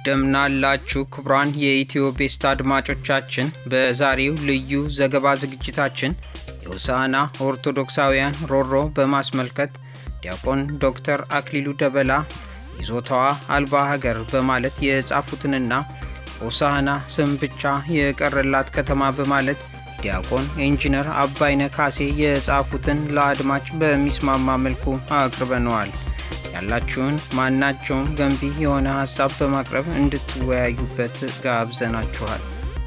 እንደምናላችሁ ክቡራን የኢትዮ ቤስት አድማጮቻችን፣ በዛሬው ልዩ ዘገባ ዝግጅታችን የሆሳዕና ኦርቶዶክሳውያን ሮሮ በማስመልከት ዲያቆን ዶክተር አክሊሉ ደበላ ይዞታዋ አልባ ሀገር በማለት የጻፉትንና ሆሳዕና ስም ብቻ የቀረላት ከተማ በማለት ዲያቆን ኢንጂነር አባይነ ካሴ የጻፉትን ለአድማጭ በሚስማማ መልኩ አቅርበነዋል። ያላችሁን ማናቸውም ገንቢ የሆነ ሀሳብ በማቅረብ እንድትወያዩበት ጋብዘናችኋል።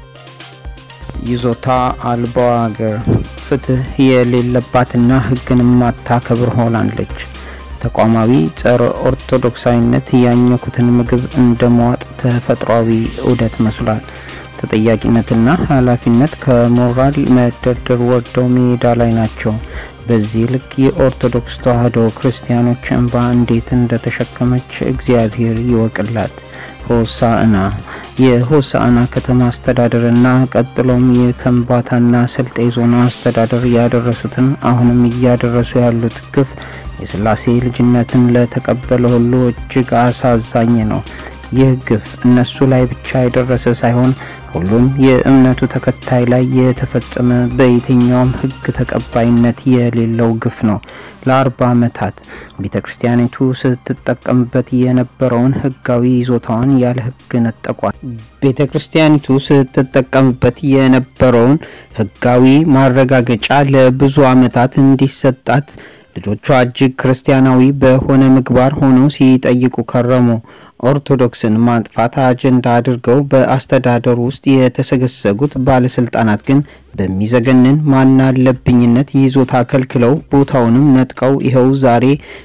ይዞታ አልባዋ ሀገር ፍትህ የሌለባትና ሕግን ማታከብር ሆናለች። ተቋማዊ ጸረ ኦርቶዶክሳዊነት ያኘኩትን ምግብ እንደ መዋጥ ተፈጥሯዊ ዑደት መስሏል። ተጠያቂነትና ኃላፊነት ከሞራል መደርደር ወርደው ሜዳ ላይ ናቸው። በዚህ ልክ የኦርቶዶክስ ተዋሕዶ ክርስቲያኖች እንባ እንዴት እንደተሸከመች እግዚአብሔር ይወቅላት። ሆሳዕና የሆሳዕና ከተማ አስተዳደርና ቀጥሎም የከምባታና ስልጤ ዞን አስተዳደር ያደረሱትን አሁንም እያደረሱ ያሉት ግፍ የሥላሴ ልጅነትን ለተቀበለ ሁሉ እጅግ አሳዛኝ ነው። ይህ ግፍ እነሱ ላይ ብቻ የደረሰ ሳይሆን ሁሉም የእምነቱ ተከታይ ላይ የተፈጸመ በየትኛውም ሕግ ተቀባይነት የሌለው ግፍ ነው። ለአርባ ዓመታት ቤተ ክርስቲያኒቱ ስትጠቀምበት የነበረውን ሕጋዊ ይዞታዋን ያለ ሕግ ነጠቋል። ቤተ ክርስቲያኒቱ ስትጠቀምበት የነበረውን ሕጋዊ ማረጋገጫ ለብዙ ዓመታት እንዲሰጣት ልጆቿ እጅግ ክርስቲያናዊ በሆነ ምግባር ሆነው ሲጠይቁ ከረሙ። ኦርቶዶክስን ማጥፋት አጀንዳ አድርገው በአስተዳደሩ ውስጥ የተሰገሰጉት ባለስልጣናት ግን በሚዘገንን ማናለብኝነት ይዞታ ከልክለው ቦታውንም ነጥቀው ይኸው ዛሬ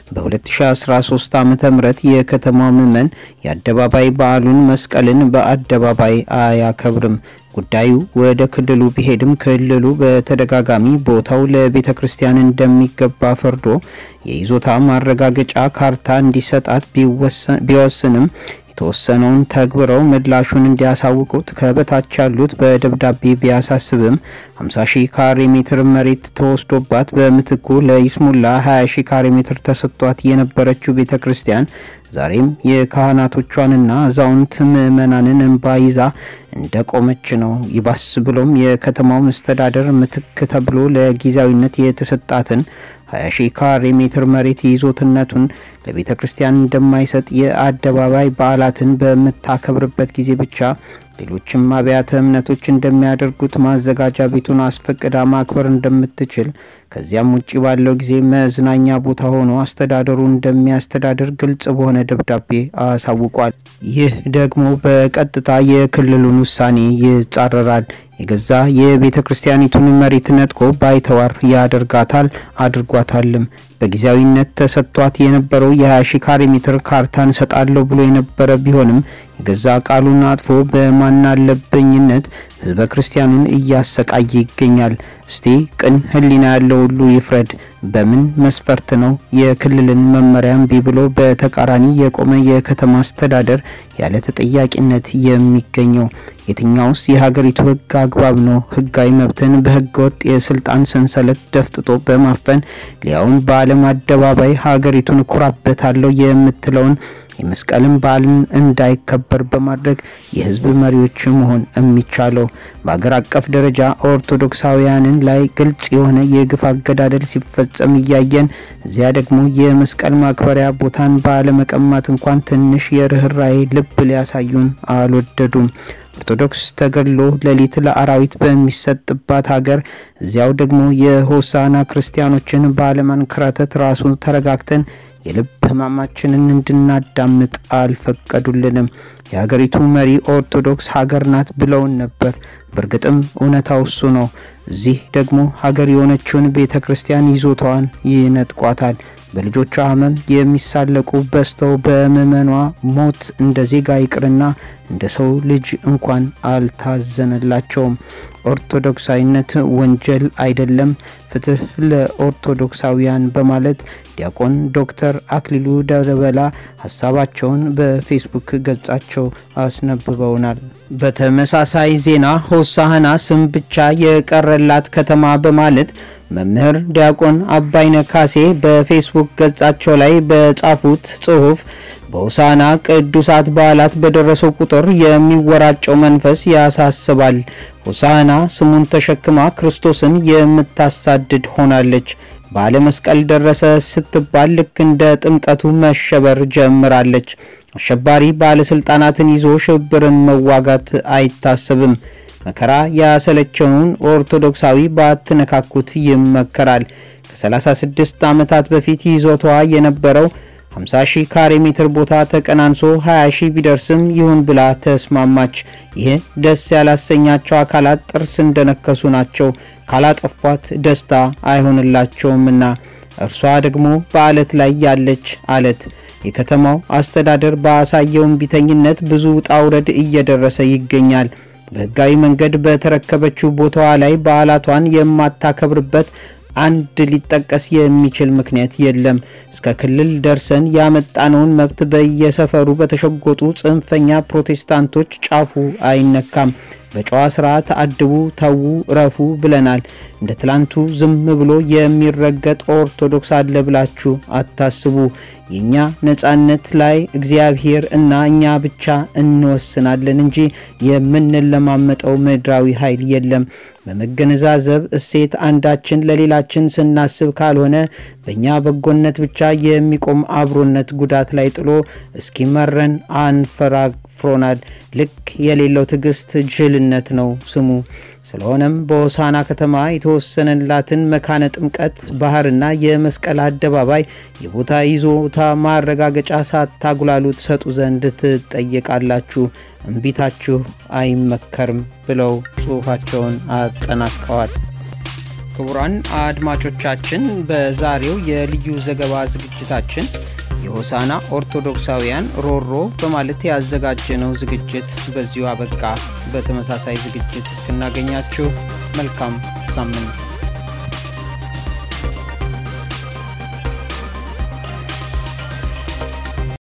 በ2013 ዓ ም የከተማው ምዕመን የአደባባይ በዓሉን መስቀልን በአደባባይ አያከብርም። ጉዳዩ ወደ ክልሉ ቢሄድም ክልሉ በተደጋጋሚ ቦታው ለቤተ ክርስቲያን እንደሚገባ ፈርዶ የይዞታ ማረጋገጫ ካርታ እንዲሰጣት ቢወስንም የተወሰነውን ተግብረው ምላሹን እንዲያሳውቁት ከበታች ያሉት በደብዳቤ ቢያሳስብም 50 ሺህ ካሬ ሜትር መሬት ተወስዶባት በምትኩ ለይስሙላ 20 ሺህ ካሬ ሜትር ተሰጥቷት የነበረችው ቤተ ክርስቲያን ዛሬም የካህናቶቿንና አዛውንት ምዕመናንን እንባ ይዛ እንደ ቆመች ነው። ይባስ ብሎም የከተማው መስተዳደር ምትክ ተብሎ ለጊዜያዊነት የተሰጣትን 20 ሺህ ካሬ ሜትር መሬት ይዞትነቱን ለቤተ ክርስቲያን እንደማይሰጥ የአደባባይ በዓላትን በምታከብርበት ጊዜ ብቻ ሌሎችም አብያተ እምነቶች እንደሚያደርጉት ማዘጋጃ ቤቱን አስፈቅዳ ማክበር እንደምትችል ከዚያም ውጭ ባለው ጊዜ መዝናኛ ቦታ ሆኖ አስተዳደሩ እንደሚያስተዳድር ግልጽ በሆነ ደብዳቤ አሳውቋል። ይህ ደግሞ በቀጥታ የክልሉን ውሳኔ ይጻረራል። የገዛ የቤተ ክርስቲያኒቱን መሬት ነጥቆ ባይተዋር ያደርጋታል፣ አድርጓታልም። በጊዜያዊነት ተሰጥቷት የነበረው የ20 ሺ ካሬ ሜትር ካርታን እሰጣለሁ ብሎ የነበረ ቢሆንም የገዛ ቃሉን አጥፎ በማናለበኝነት ሕዝበ ክርስቲያኑን እያሰቃየ ይገኛል። እስቲ ቅን ሕሊና ያለው ሁሉ ይፍረድ። በምን መስፈርት ነው የክልልን መመሪያ እምቢ ብሎ በተቃራኒ የቆመ የከተማ አስተዳደር ያለ ተጠያቂነት የሚገኘው? የትኛውስ የሀገሪቱ ሕግ አግባብ ነው? ሕጋዊ መብትን በሕገ ወጥ የስልጣን ሰንሰለት ደፍጥጦ በማፈን ሊያውን በዓለም አደባባይ ሀገሪቱን እኮራበታለሁ የምትለውን የመስቀልን በዓልን እንዳይከበር በማድረግ የህዝብ መሪዎች መሆን የሚቻለው በአገር አቀፍ ደረጃ ኦርቶዶክሳውያንን ላይ ግልጽ የሆነ የግፍ አገዳደል ሲፈጸም እያየን እዚያ ደግሞ የመስቀል ማክበሪያ ቦታን ባለመቀማት እንኳን ትንሽ የርኅራኄ ልብ ሊያሳዩን አልወደዱም። ኦርቶዶክስ ተገድሎ ሌሊት ለአራዊት በሚሰጥባት ሀገር እዚያው ደግሞ የሆሳዕና ክርስቲያኖችን ባለማንከራተት ራሱ ተረጋግተን የልብ ህማማችንን እንድናዳምጥ አልፈቀዱልንም። የሀገሪቱ መሪ ኦርቶዶክስ ሀገር ናት ብለውን ነበር። በእርግጥም እውነታው እሱ ነው። እዚህ ደግሞ ሀገር የሆነችውን ቤተ ክርስቲያን ይዞታዋን ይነጥቋታል። በልጆቿ ህመም የሚሳለቁ በዝተው በምዕመኗ ሞት እንደ ዜጋ ይቅርና እንደ ሰው ልጅ እንኳን አልታዘነላቸውም። ኦርቶዶክሳዊነት ወንጀል አይደለም፣ ፍትህ ለኦርቶዶክሳውያን በማለት ዲያቆን ዶክተር አክሊሉ ደበላ ሀሳባቸውን በፌስቡክ ገጻቸው አስነብበውናል። በተመሳሳይ ዜና ሆሳዕና ስም ብቻ የቀረላት ከተማ በማለት መምህር ዲያቆን አባይነ ካሴ በፌስቡክ ገጻቸው ላይ በጻፉት ጽሑፍ በሆሳዕና ቅዱሳት በዓላት በደረሰው ቁጥር የሚወራጨው መንፈስ ያሳስባል። ሆሳዕና ስሙን ተሸክማ ክርስቶስን የምታሳድድ ሆናለች። በዓለ መስቀል ደረሰ ስትባል ልክ እንደ ጥምቀቱ መሸበር ጀምራለች። አሸባሪ ባለስልጣናትን ይዞ ሽብርን መዋጋት አይታሰብም። መከራ ያሰለቸውን ኦርቶዶክሳዊ ባትነካኩት ይመከራል። ከ36 ዓመታት በፊት ይዞቷ የነበረው 50 ሺህ ካሬ ሜትር ቦታ ተቀናንሶ 20 ሺህ ቢደርስም ይሁን ብላ ተስማማች። ይህ ደስ ያላሰኛቸው አካላት ጥርስ እንደነከሱ ናቸው። ካላጠፏት ደስታ አይሆንላቸውምና እርሷ ደግሞ በአለት ላይ ያለች አለት። የከተማው አስተዳደር ባሳየው እምቢተኝነት ብዙ ውጣ ውረድ እየደረሰ ይገኛል። በሕጋዊ መንገድ በተረከበችው ቦታዋ ላይ በዓላቷን የማታከብርበት አንድ ሊጠቀስ የሚችል ምክንያት የለም። እስከ ክልል ደርሰን ያመጣነውን መብት በየሰፈሩ በተሸጎጡ ጽንፈኛ ፕሮቴስታንቶች ጫፉ አይነካም። በጨዋ ስርዓት አድቡ፣ ተዉ፣ ረፉ ብለናል። እንደ ትላንቱ ዝም ብሎ የሚረገጥ ኦርቶዶክስ አለ ብላችሁ አታስቡ። የእኛ ነጻነት ላይ እግዚአብሔር እና እኛ ብቻ እንወስናለን እንጂ የምንለማመጠው ምድራዊ ኃይል የለም። በመገነዛዘብ እሴት አንዳችን ለሌላችን ስናስብ ካልሆነ በእኛ በጎነት ብቻ የሚቆም አብሮነት ጉዳት ላይ ጥሎ እስኪመረን አንፈራፍሮናል። ልክ የሌለው ትዕግስት ጅልነት ነው ስሙ። ስለሆነም በሆሳዕና ከተማ የተወሰነላትን መካነ ጥምቀት ባህርና የመስቀል አደባባይ የቦታ ይዞታ ማረጋገጫ ሳታጉላሉ ትሰጡ ዘንድ ትጠየቃላችሁ። እምቢታችሁ አይመከርም ብለው ጽሑፋቸውን አጠናቀዋል። ክቡራን አድማጮቻችን በዛሬው የልዩ ዘገባ ዝግጅታችን የሆሳዕና ኦርቶዶክሳውያን ሮሮ በማለት ያዘጋጀነው ዝግጅት በዚሁ አበቃ። በተመሳሳይ ዝግጅት እስክናገኛችሁ መልካም ሳምንት